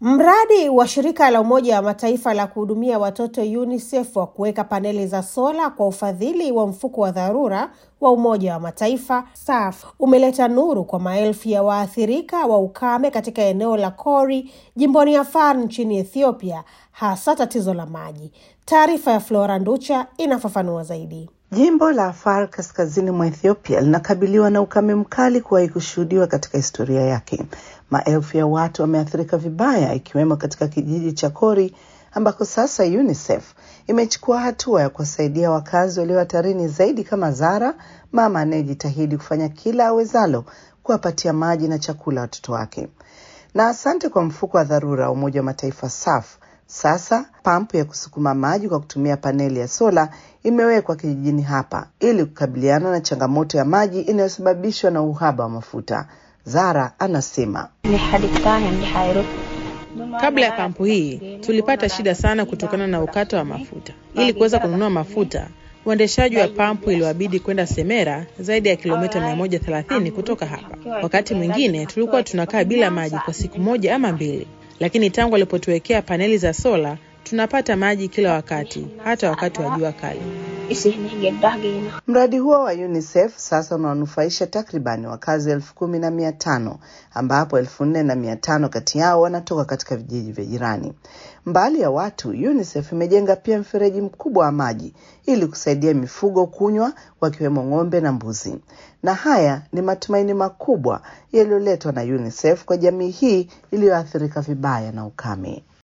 Mradi wa shirika la Umoja wa Mataifa la kuhudumia watoto UNICEF wa kuweka paneli za sola kwa ufadhili wa mfuko wa dharura wa Umoja wa Mataifa SAF umeleta nuru kwa maelfu ya waathirika wa ukame katika eneo la Kori jimboni Afar nchini Ethiopia, hasa tatizo la maji. Taarifa ya Flora Nducha inafafanua zaidi. Jimbo la Afar kaskazini mwa Ethiopia linakabiliwa na ukame mkali kuwahi kushuhudiwa katika historia yake. Maelfu ya watu wameathirika vibaya, ikiwemo katika kijiji cha Kori ambako sasa UNICEF imechukua hatua ya kuwasaidia wakazi walio hatarini zaidi, kama Zara, mama anayejitahidi kufanya kila awezalo kuwapatia maji na chakula watoto wake. Na asante kwa mfuko wa dharura wa Umoja wa Mataifa SAF. Sasa pampu ya kusukuma maji kwa kutumia paneli ya sola imewekwa kijijini hapa ili kukabiliana na changamoto ya maji inayosababishwa na uhaba wa mafuta. Zara anasema Kabla ya pampu hii tulipata shida sana kutokana na ukata wa mafuta. Ili kuweza kununua mafuta, uendeshaji wa pampu iliwabidi kwenda Semera, zaidi ya kilomita 130 kutoka hapa. Wakati mwingine tulikuwa tunakaa bila maji kwa siku moja ama mbili, lakini tangu walipotuwekea paneli za sola tunapata maji kila wakati, hata wakati wa jua kali. Mradi huo wa UNICEF sasa unawanufaisha takribani wakazi elfu kumi na mia tano ambapo elfu nne na mia tano kati yao wanatoka katika vijiji vya jirani. Mbali ya watu, UNICEF imejenga pia mfereji mkubwa wa maji ili kusaidia mifugo kunywa, wakiwemo ng'ombe na mbuzi. Na haya ni matumaini makubwa yaliyoletwa na UNICEF kwa jamii hii iliyoathirika vibaya na ukame.